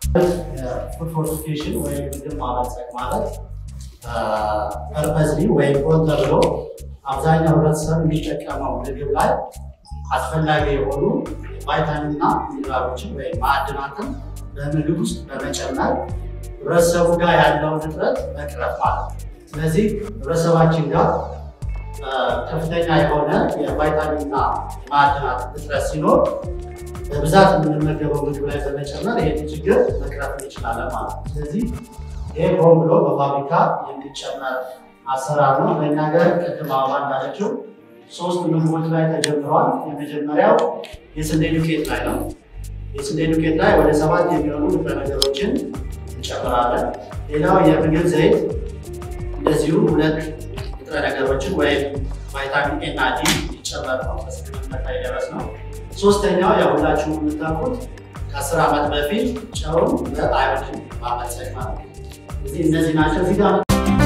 ፉድ ፎርቲፊኬሽን ወይም ምግብ ማበልጸግ ማለት ፐርፐዝሊ ወይም ሆን ተብሎ አብዛኛው ህብረተሰብ የሚጠቀመው ምግብ ላይ አስፈላጊ የሆኑ ቫይታሚንና ሚኒራሎችን ወይም ማዕድናትን በምግብ ውስጥ በመጨመር ህብረተሰቡ ጋር ያለውን እጥረት መቅረፍ ማለት ነው። ስለዚህ ህብረተሰባችን ጋር ከፍተኛ የሆነ የቫይታሚንና የማዕድናት እጥረት ሲኖር በብዛት የምንመገበው ምግብ ላይ በመጨመር ይህን ችግር መቅረፍ እንችላለን ማለት ነው። ስለዚህ ይህ ሆን ብሎ በፋብሪካ የሚጨመር አሰራር ነው። በእኛ ሀገር ቅድም አበባ እንዳለችው ሶስት ምግቦች ላይ ተጀምረዋል። የመጀመሪያው የስንዴ ዱቄት ላይ ነው። የስንዴ ዱቄት ላይ ወደ ሰባት የሚሆኑ ንጥረ ነገሮችን እንጨምራለን። ሌላው የምግብ ዘይት እንደዚሁ ሁለት ንጥረ ነገሮችን ወይም ቫይታሚን ኤ እና ዲ ይጨመር ነው በስምምነት ላይ ደረስ ነው። ሶስተኛው ያው ሁላችሁም የምታውቁት ከአስር ዓመት በፊት ጨውን በአዮዲን ማበልጸግ ማለት ነው። እዚህ እነዚህ ናቸው። እዚህ ጋር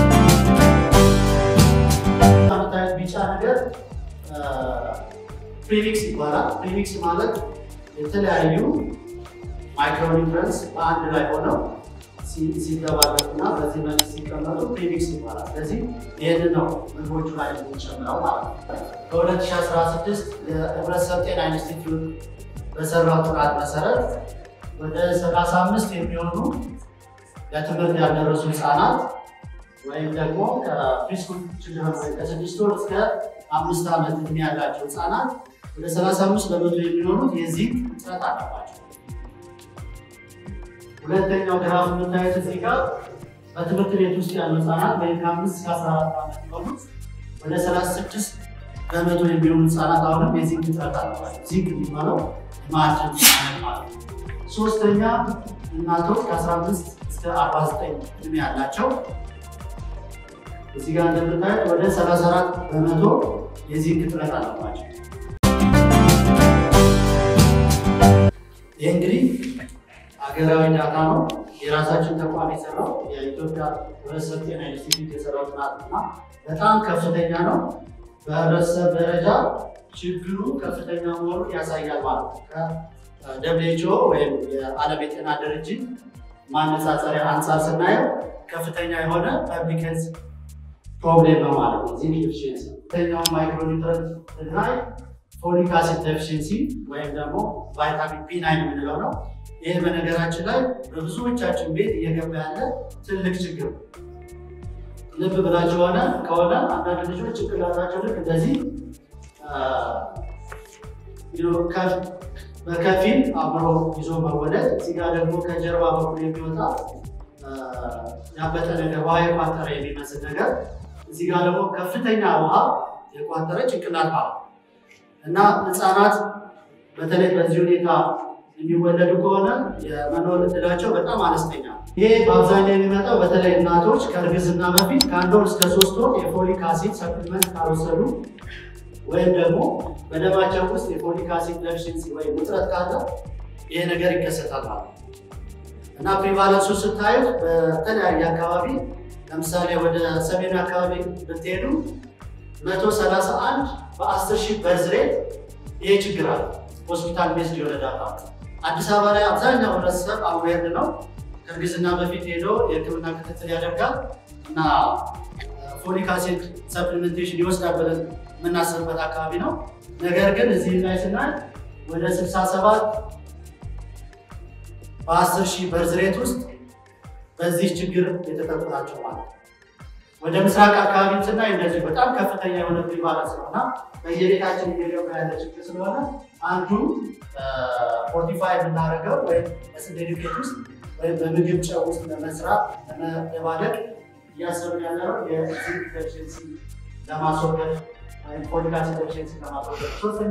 የምታዩት ቢጫ ነገር ፕሪሚክስ ይባላል። ፕሪሚክስ ማለት የተለያዩ ማይክሮኒውትረንስ በአንድ ላይ ሆነው ሲደባለቁና በዚህ መልክ ሲቀመጡ ፕሪሚክስ ይባላል። ስለዚህ ይህንን ነው ምግቦቹ ላይ የምንጨምረው ማለት ነው። በ2016 የህብረተሰብ ጤና ኢንስቲትዩት በሰራው ጥናት መሰረት ወደ 35 የሚሆኑ ለትምህርት ያልደረሱ ህፃናት ወይም ደግሞ ከፕሪስኩል ችልድረን ወይም ከስድስት ወር እስከ አምስት ዓመት እድሜ ያላቸው ህፃናት ወደ 35 በመቶ የሚሆኑት የዚህ እጥረት አለባቸው። ሁለተኛው ግራፍ የምታዩት እዚህ ጋር በትምህርት ቤት ውስጥ ያሉ ህፃናት ወይም ከአምስት እስከ 14 ዓመት የሆኑት ወደ 36 በመቶ የሚሆኑ ህፃናት አሁንም የዚንክ እጥረት አለባቸው። ዚንክ የሚባለው ማዕድን አይነት ማለት ነው። ሶስተኛ እናቶች ከ15 እስከ 49 እድሜ ያላቸው እዚህ ጋር እንደምታዩት ወደ 34 በመቶ የዚንክ እጥረት አለባቸው። ይህ እንግዲህ ሀገራዊ ዳታ ነው። የራሳችን ተቋም የሰራው የኢትዮጵያ ህብረተሰብ ጤና ኢንስቲትዩት የሰራው ጥናት እና በጣም ከፍተኛ ነው። በህብረተሰብ ደረጃ ችግሩ ከፍተኛ መሆኑን ያሳያል ማለት ነው። ከደብሊውኤችኦ ወይም የዓለም የጤና ድርጅት ማነጻጸሪያ አንጻር ስናየው ከፍተኛ የሆነ ፐብሊክ ሄልዝ ፕሮብሌም ነው ማለት ነው። ዚንክ ዴፊሽንሲ ሁለተኛው ማይክሮኒውትረንት ላይ ፎሊክ አሲድ ዴፊሽንሲ ወይም ደግሞ ቫይታሚን ቢ ናይን የምንለው ነው። ይህ በነገራችን ላይ በብዙዎቻችን ቤት እየገባ ያለ ትልቅ ችግር ነው። ልብ ብላችሁ ሆነ ከሆነ አንዳንድ ልጆች ጭንቅላታቸው ልክ እንደዚህ በከፊል አብሮ ይዞ መወለድ፣ እዚህ ጋር ደግሞ ከጀርባ በኩል የሚወጣ ያበጠ ነገር ውሃ የቋጠረ የሚመስል ነገር፣ እዚህ ጋር ደግሞ ከፍተኛ ውሃ የቋጠረ ጭንቅላት ማለት እና ህፃናት በተለይ በዚህ ሁኔታ የሚወለዱ ከሆነ የመኖር እድላቸው በጣም አነስተኛ ነው። ይሄ በአብዛኛው የሚመጣው በተለይ እናቶች ከእርግዝና በፊት ከአንድ ወር እስከ ሶስት ወር የፎሊክ አሲድ ሰፕሊመንት ካልወሰዱ ወይም ደግሞ በደማቸው ውስጥ የፎሊክ አሲድ ዴፊሽንሲ ወይም ውጥረት ካለ ይሄ ነገር ይከሰታል ማለት ነው እና ፕሪቫለንሱ ስታዩት በተለያየ አካባቢ ለምሳሌ ወደ ሰሜን አካባቢ ብትሄዱ መቶ ሰላሳ አንድ በአስር ሺህ በርዝ ሬት ይሄ ችግር አለ። ሆስፒታል ቤዝድ የሆነ ዳታ አዲስ አበባ ላይ አብዛኛው ህብረተሰብ አዌርድ ነው። ከእርግዝና በፊት ሄዶ የህክምና ክትትል ያደርጋል እና ፎሊክ አሲድ ሰፕሊሜንቴሽን ይወስዳል ብለን የምናስብበት አካባቢ ነው። ነገር ግን እዚህ ላይ ስናይ ወደ 67 በ10 ሺህ በርዝ ሬት ውስጥ በዚህ ችግር የተጠቁ ናቸው ማለት ነው። ወደ ምስራቅ አካባቢ ስናይ እንደዚህ በጣም ከፍተኛ የሆነ ፕሪቫለንስ ነው እና በየቤታችን እየገባ ያለ ችግር ስለሆነ አንዱ ፎርቲፋይ የምናደርገው ወይም በስንዴ ዱቄት ውስጥ ወይም በምግብ ጨው ውስጥ ለመስራት ለመደባለቅ እያሰብን ያለነው የዚንክ ዴፊሽንሲ ለማስወገድ ወይም ፎሊክ አሲድ ዴፊሽንሲ ለማስወገድ። ሶስተኛ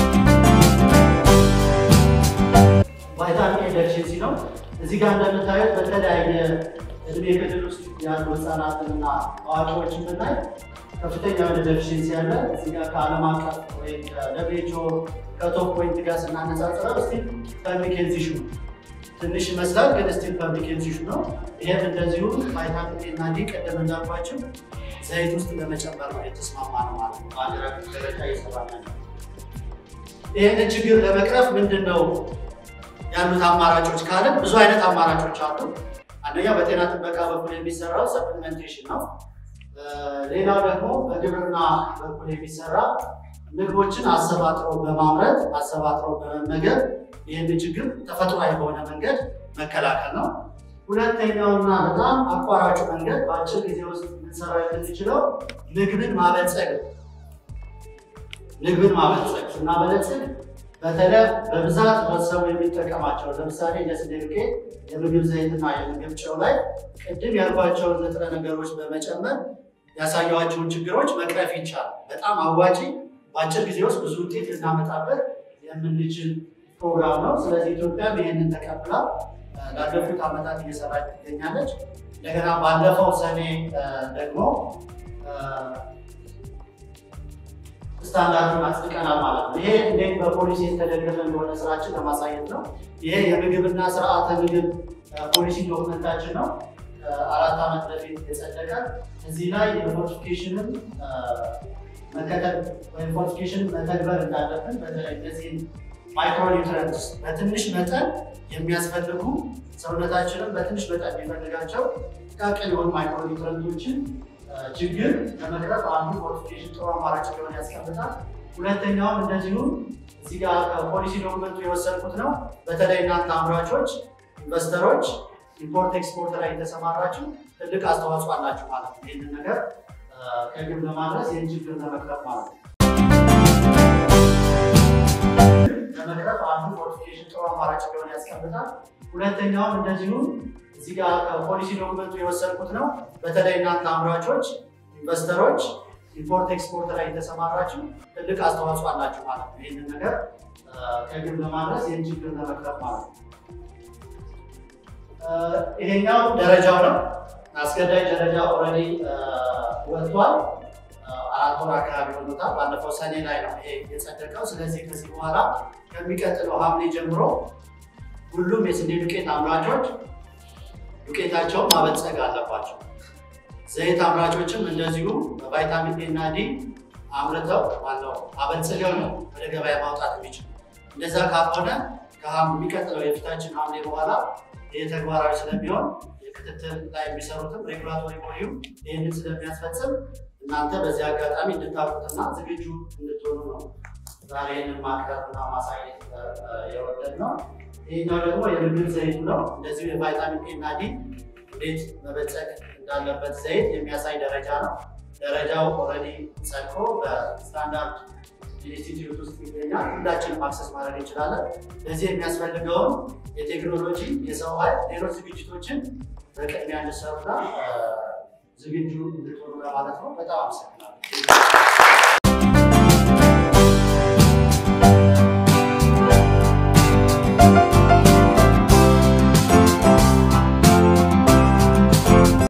ቫይታሚን ኤ ዴፊሽንሲ ነው። እዚህ ጋር እንደምታዩት በተለያየ እድሜ ክልል ውስጥ ያሉ ህፃናትንና አዋቂዎችን ብናይ ከፍተኛ የሆነ ዴፊሽንሲ ያለ እዚህ ጋር ከዓለም አቀፍ ወይም ከደብሊውኤችኦ ከቶፕ ፖይንት ጋር ስናነጻጽረው ስቲል ፐብሊክ ሄልዝ ኢሹ ትንሽ ይመስላል፣ ግን ስቲል ፐብሊክ ሄልዝ ኢሹ ነው። ይህም እንደዚሁ ቫይታሚን ኤ እና ዲ ቀደም እንዳልኳቸው ዘይት ውስጥ ለመጨመር ነው የተስማማ ነው ማለት ነው። በሀገር አቀፍ ደረጃ እየሰራ ነው። ይህንን ችግር ለመቅረፍ ምንድን ነው ያሉት አማራጮች ካለ ብዙ አይነት አማራጮች አሉ። አንደኛ በጤና ጥበቃ በኩል የሚሰራው ሰፕሊመንቴሽን ነው። ሌላው ደግሞ በግብርና በኩል የሚሰራ ምግቦችን አሰባጥሮ በማምረት አሰባጥሮ በመመገብ ይህን ችግር ተፈጥሯዊ በሆነ መንገድ መከላከል ነው። ሁለተኛውና በጣም አቋራጩ መንገድ በአጭር ጊዜ ውስጥ ልንሰራ የምንችለው ምግብን ማበልጸግ ምግብን ማበልጸግ ስናበለጽግ በተለይ በብዛት ህብረተሰቡ የሚጠቀማቸው ለምሳሌ እንደ ስንዴ ዱቄት፣ የምግብ ዘይትና የምግብ ጨው ላይ ቅድም ያልኳቸውን ንጥረ ነገሮች በመጨመር ያሳየኋቸውን ችግሮች መቅረፍ ይቻላል። በጣም አዋጪ፣ በአጭር ጊዜ ውስጥ ብዙ ውጤት ልናመጣበት የምንችል ፕሮግራም ነው። ስለዚህ ኢትዮጵያም ይህንን ተቀብላ ላለፉት ዓመታት እየሰራች ትገኛለች። እንደገና ባለፈው ሰኔ ደግሞ ስታንዳርዱን አጽድቀናል ማለት ነው። ይሄ እንዴት በፖሊሲ የተደገፈ እንደሆነ ስራችን ለማሳየት ነው። ይሄ የምግብና ስርዓተ ምግብ ፖሊሲ ዶክመንታችን ነው። አራት ዓመት በፊት የጸደቀ እዚህ ላይ የፎርቲፊኬሽንን መከተል ወይም ፎርቲፊኬሽን መተግበር እንዳለብን በተለይ እነዚህን ማይክሮኒውትረንትስ በትንሽ መጠን የሚያስፈልጉ ሰውነታችንን በትንሽ መጠን የሚፈልጋቸው ጥቃቅን የሆኑ ማይክሮኒውትረንቶችን ችግር ለመቅረፍ አንዱ ፎርቲፊኬሽን ጥሩ አማራጭ እንደሆነ ያስቀምጣል። ሁለተኛውም እንደዚሁ እዚህ ጋር ከፖሊሲ ዶክመንቱ የወሰድኩት ነው። በተለይ እናንተ አምራቾች፣ ኢንቨስተሮች ኢምፖርት ኤክስፖርት ላይ የተሰማራችሁ ትልቅ አስተዋጽኦ አላችሁ ማለት ነው። ይህንን ነገር ከግብ ለማድረስ ይህን ችግር ለመቅረፍ ማለት ነው። ለመቅረፍ አንዱ ፎርቲፊኬሽን ጥሩ አማራጭ እንደሆነ ያስቀምጣል። ሁለተኛውም እንደዚሁ እዚህ ጋር ከፖሊሲ ዶክመንቱ የወሰድኩት ነው። በተለይ እናንተ አምራቾች፣ ኢንቨስተሮች ኢምፖርት ኤክስፖርት ላይ የተሰማራችሁ ትልቅ አስተዋጽኦ አላችሁ ማለት ነው። ይህንን ነገር ከግብ ለማድረስ ይህን ችግር ለመቅረፍ ማለት ነው። ይሄኛው ደረጃው ነው። አስገዳጅ ደረጃ ኦልሬዲ ወጥቷል። አራት ወር አካባቢ ሆኖታል። ባለፈው ሰኔ ላይ ነው ይሄ የጸደቀው። ስለዚህ ከዚህ በኋላ ከሚቀጥለው ሐምሌ ጀምሮ ሁሉም የስንዴ ዱቄት አምራቾች ዱቄታቸውን ማበልጸግ አለባቸው። ዘይት አምራቾችም እንደዚሁ በቫይታሚን ኤ እና ዲ አምርተው ባለው አበልጽገው ነው ወደ ገበያ ማውጣት የሚችሉ። እንደዛ ካልሆነ ከሚቀጥለው የፊታችን ሐምሌ በኋላ ይህ ተግባራዊ ስለሚሆን የክትትል ላይ የሚሰሩትም ሬጉላቶሪ ቦዲው ይህንን ስለሚያስፈጽም እናንተ በዚህ አጋጣሚ እንድታውቁትና ዝግጁ እንድትሆኑ ነው ዛሬ ይህንን ማቅረብና ማሳየት የወደድ ነው። ይህኛው ደግሞ የምግብ ዘይቱ ነው። እንደዚሁ የቫይታሚን ኤ እና ዲ እንዴት መበልጸግ እንዳለበት ዘይት የሚያሳይ ደረጃ ነው። ደረጃው ኦልሬዲ ጸድቆ በስታንዳርድ ኢንስቲትዩት ውስጥ ይገኛል። ሁላችንም አክሰስ ማድረግ እንችላለን። ለዚህ የሚያስፈልገውን የቴክኖሎጂ የሰው ኃይል፣ ሌሎች ዝግጅቶችን በቅድሚያ እንድሰሩና ዝግጁ እንድትሆኑ ለማለት ነው። በጣም አመሰግናለሁ።